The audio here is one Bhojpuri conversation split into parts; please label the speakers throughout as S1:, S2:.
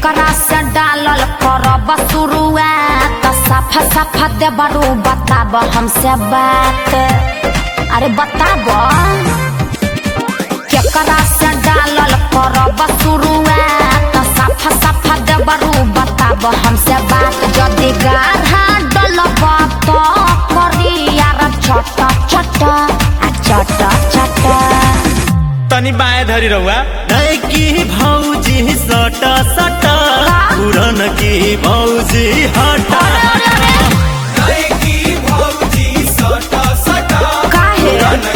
S1: केकरा से डालल करब शुरुआत साफा साफा देबरू बताब हमसे बात अरे बताब केकरा से डालल करब शुरुआत साफा साफा देबरू बताब हमसे बात जदि गाढ़ा डलब तो करी यार चट चट आ चट चट
S2: तनी बाएं धरी रहुआ
S3: नैकी भौजी सट सट पुरन की भौजी हट
S1: काहे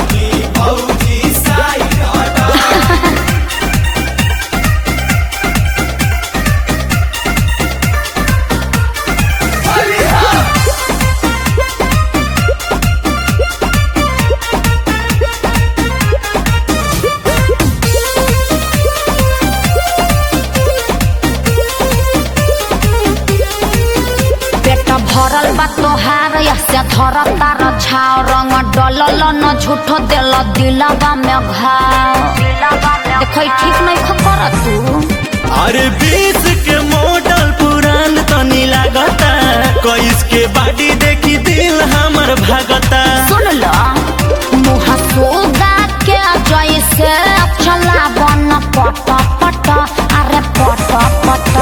S1: पेट भरल बा तोहार से धर तार छाव रंग डलल न झूठो दिल दिलवा में घाव देखो ठीक नहीं खकर तू
S3: अरे बीस के मॉडल पुरान तनी लागता कईस के बाडी देखी दिल हमर भागता
S1: सुन लो मुँह सोगा के जैसे चला बन पट पट अरे पट पट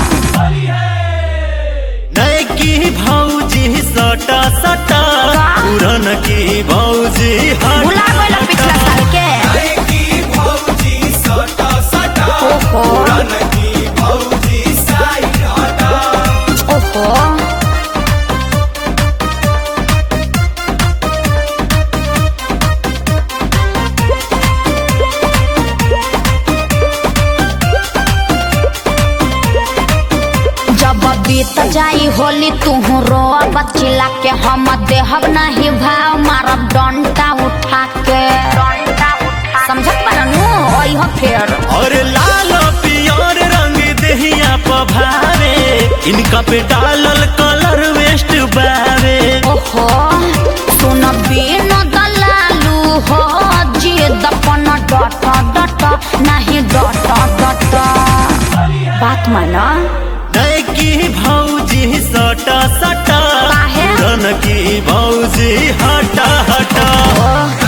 S3: नैकी भौजी सट सट पुरन की भौजी हट
S1: भुला गइल पिछला साल के ओहो ओहो जब बीत जाई होली तुहू रो बचिला के हम देहब नहीं भाव मारब डंटा उठा के समझत पारनु ओइहो फेर
S3: और लाल पियर रंग देहिया पभारे इनका पे डालल कलर वेस्ट बारे
S1: ओहो सुन बिन दलालू हो जिद अपन डट डट नहीं डट डट बात माना
S3: नैकी भौजी सट सट
S1: काहे?
S3: पुरन की भौजी हट हट
S1: ओह